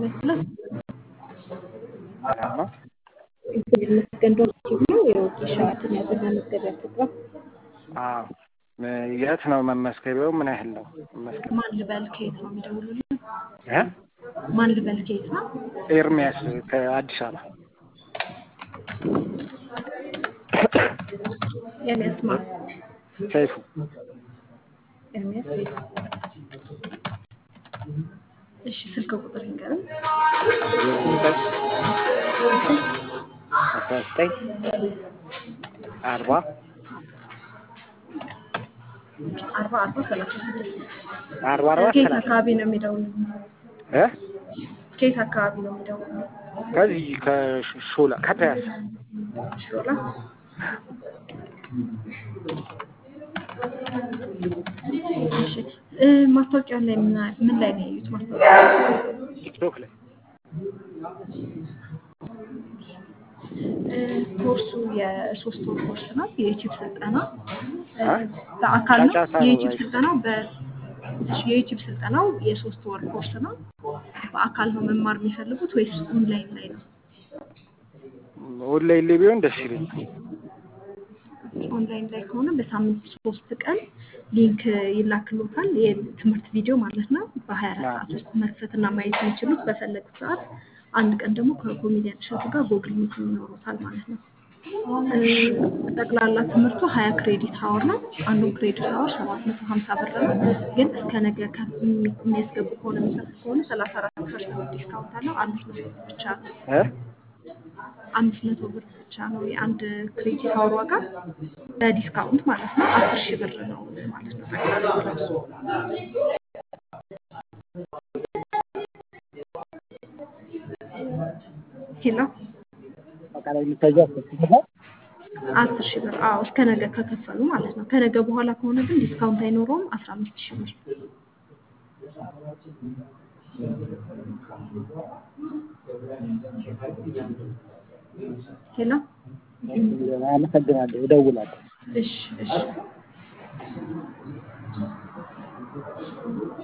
ሁለት ሁለት ሰላም ነው። ይመስገን ዶክተር ነው የወጌሻ ትምህርት ለመዝገቢያ ፕሮግራም አዎ የት ነው መመስገቢያው? ምን ያህል ነው መመስገቢያው? ማን ልበል ከየት ነው የሚደውሉልን? እ ማን ልበል ከየት ነው? ኤርሚያስ ከአዲስ አበባ ኤርሚያስ ማን? ሰይፉ ኤርሚያስ ቤት እሺ ስልክ ቁጥር ይንገርም አስራ ዘጠኝ አርባ አርባ አርባ ሰላሳ ስድስት አርባ አርባ ከየት ሰላሳ አካባቢ ነው የሚደውሉልን? እ ከየት አካባቢ ነው የሚደውሉልን? ከዚህ ከሾላ ከፒያሳ ሾላ እሺ እ ማስታወቂያው ላይ ምን ምን ላይ ነው ያዩት? ማስታወቂያ ቲክቶክ ላይ እ ኮርሱ የሶስት ወር ኮርስ ነው። የዩቲዩብ ስልጠና እ አ? በአካል ነው። ጫጫታ ነው የዩቲዩብ ባይ- ስልጠናው በ እሺ የዩቲዩብ ስልጠናው የሶስት ወር ኮርስ ነው። በአካል ነው መማር የሚፈልጉት ወይስ ኦንላይን ላይ ነው? ኦንላይን ላይ ቢሆን ደስ ይለኛል። ኦንላይን ላይ ከሆነ በሳምንት ሶስት ቀን ሊንክ ይላክሎታል። የትምህርት ቪዲዮ ማለት ነው። በሀያ አራት ሰዓት ውስጥ መክፈትና ማየት የሚችሉት በፈለጉት ሰዓት። አንድ ቀን ደግሞ ከኮሜዲያን እሸቱ ጋር ጎግል ሚት ይኖሩታል ማለት ነው። እ ጠቅላላ ትምህርቱ ሀያ ክሬዲት ሀወር ነው። አንዱን ክሬዲት ሀወር ሰባት መቶ ሀምሳ ብር ነው። ግን እስከ ነገ ከ- የሚ- የሚያስገቡ ከሆነ የሚከፍል ከሆነ ሰላሳ አራት ፐርሰንት ዲስካውንት አለው። አምስት መቶ ብር ብቻ ነው። እ አምስት መቶ ብር ብቻ ነው የአንድ ክሬዲት ሀወር ዋጋ በዲስካውንት ማለት ነው። አስር ሺህ ብር ነው ማለት ነው ጠቅላላ ክላሱ። ሄሎ አቃላይ የሚታየው አስከፍተሻል? አስር ሺህ ብር አዎ፣ እስከ ነገ ከከፈሉ ማለት ነው። ከነገ በኋላ ከሆነ ግን ዲስካውንት አይኖረውም። አስራ አምስት ሺህ ብር ሄሎ አመሰግናለሁ። እደውላለሁ። እሺ እሺ